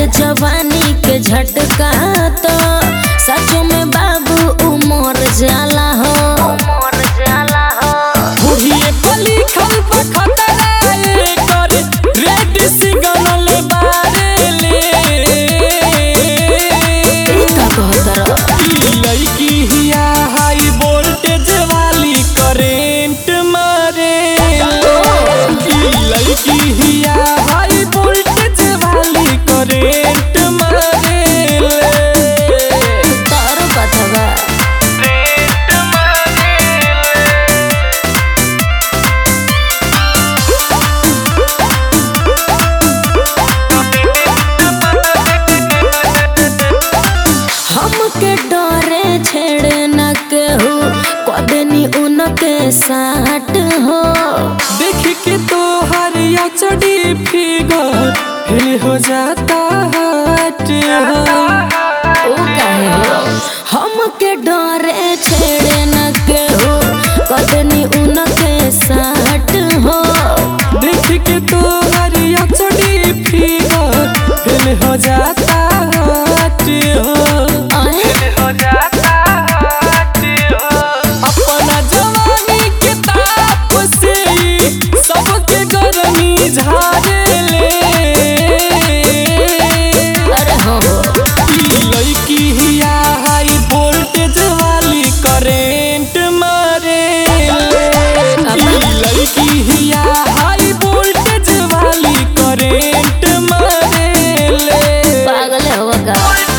जवानी के झटका तो सचो में बाबू उमर जाला हो उमर जाला हो बुढ़िए पली खल खतरा ये कर रेड सिग्नल बारेले ई का कहतर ई लड़की हिया हाई वोल्टेज वाली करेंट मारे ई लड़की हिया हाई वोल्टेज वाली करेंट मारे तोर बतवा हमके डरे छेड़े न केहू कदनी उनके साट हो देख के तो हरिया चढ़ी फिगर हिल हो जाता हट हो ओ काहे हो हमके डरे छेड़े न केहू कदनी उनके साट हो देख के तो हरिया चढ़ी फिगर हिल हो जाता हट हो अहे अपना जवानी के ताप से ही सबके गर्मी झाड़े ले अरे हो हो ई लड़की हिया हाई वोल्टेज वाली करेंट मारे ई लड़की हिया हाई वोल्टेज वाली करेंट मारे पागल हो का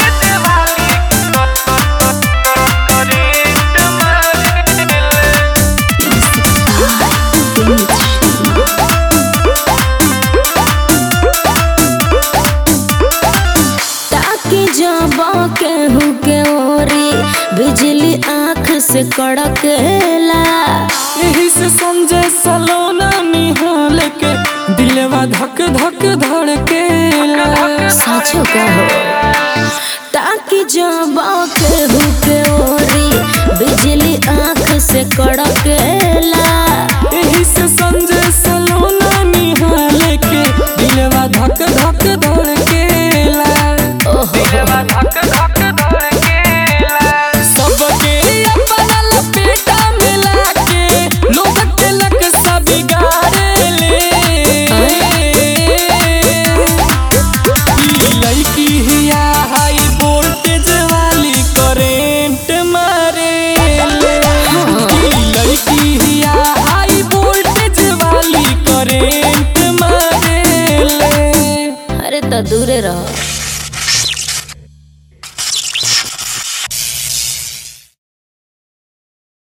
ताकि जब केहू के ओरी बिजली आँख से कड़केला यही से संजय सलोना निहाल के दिलवा धक धक धड़केला साचो कहो ताकि जब केहू के ओरी बिजली आँख से कड़केला यही से संजय सलोना निहाल के दिलवा धक धक धड़केला ओहो सबके अपना लपेटा मिला के लोग के लक सब बिगाड़े ले ई लड़की हिया हाई वोल्टेज वाली करेंट मारे ले ई लड़की हिया हाई वोल्टेज वाली करेंट मारे ले अरे तो दूरे रहो